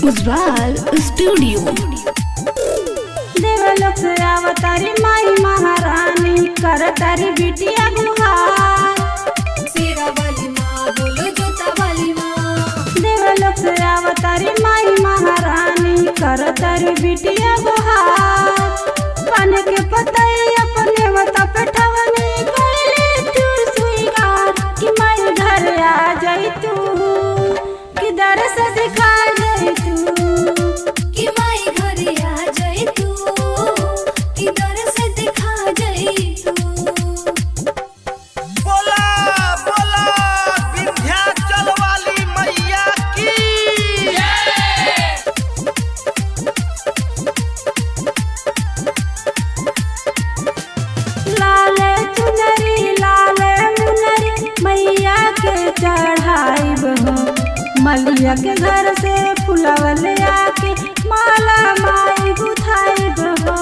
Ujjwal studio देवलोक से अवतारी माई महारानी करतारी बिटिया गुहार शेरा वाली माँ बोलो जोता वाली माँ देवलोक से अवतारी माई महारानी करतारी बिटिया गुहार पान के पतई अपने मत पे ठवनी कइले तू स्वीकार कि माई घर आ जाई तू कि दर से दिखा जाई तू कि माई घरे आ जाए तू कि दर से दिखा जाए तू बोला बोला विंध्याचल वाली मैया की लाले चुनरी लाले मुनरी मैया के चढ़ाई बहो मलिया के घर से फुलवल आके माला माई गुथाई बहो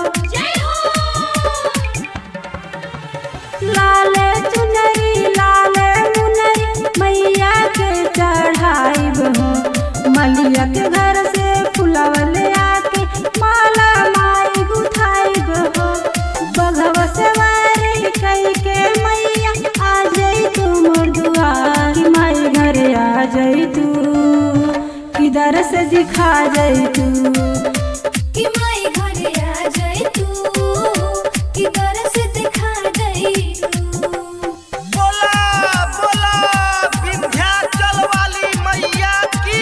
लाले चुनरी लाले मुनरी मैया के चढ़ाई बहो मलिया के घर से फुलवल आके माला माई गुथाई बहो बघवा से वारी कई के मैया आ जाई तू मोर दुआर कि माई घरे आ जाई तू किधर से दिखा जाई तू कि माई घरे आ जाए तू कि दर से दिखा जाए तू बोला बोला विंध्याचल वाली मैया की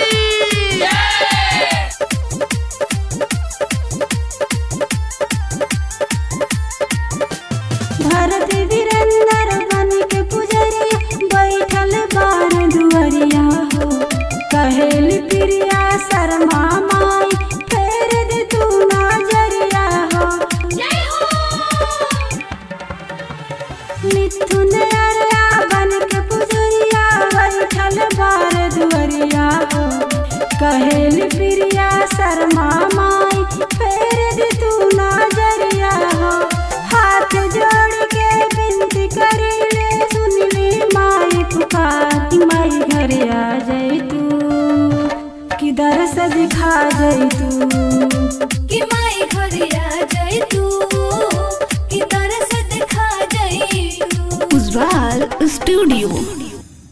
धरती वीरेंद्र बन के पुजरिया बैठल बार दुअरिया हो कहेली प्रिया शर्मा माई फेर दे तू नजरिया हो मिथुन अरया बन के पुजरिया बैठल बार दुअरिया हो कहेली प्रिया शर्मा माई फेर दे तू नजरिया हो हाथ जोड़ के विनती करीले सुन ली माई पुकार कि माई घरे आ जाई तू किधर से दिखा जाई तू कि माई घरे आ जाए